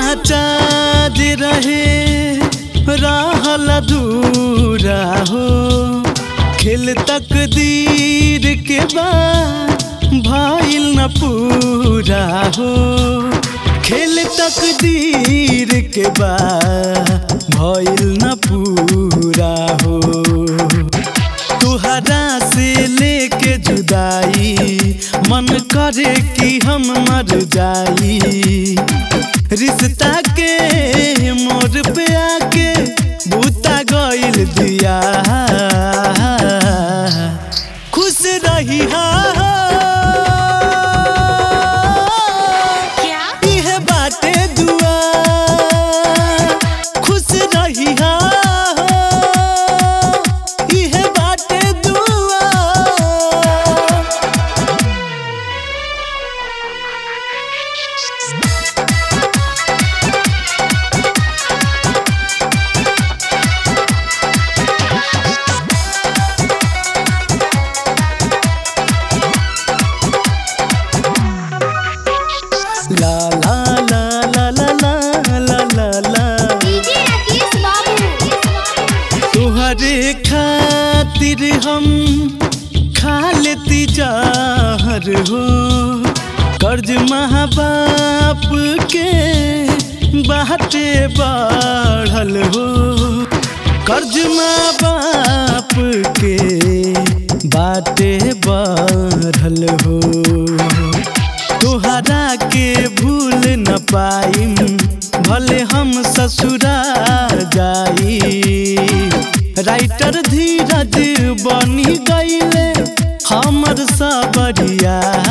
साचा जे रहे रहल अधूरा हो खेल तकदीर के बाद भइल न पूरा हो खेल तकदीर के बाद भइल न पूरा हो तुहरा से लेके जुदाई मन करे कि हम मर जाई रिश्ता के मोर पे आके बूता गइल दिया खुश रही हा क्या इहे बाटे दुआ खुश रही हा इहे बाटे दुआ ला ला ला ला ला ला ला ला ला डीजे राकेश बाबू तुहरे खातिर हम खा लेती जहर हो कर्ज माँ बाप के बाटे बढ़ल हो कर्ज माँ बाप के बाटे बढ़ल हो तोहरा के भूल न पाइम भले हम ससुरा जाई राइटर धीरज बनी गईले हमर सबरिया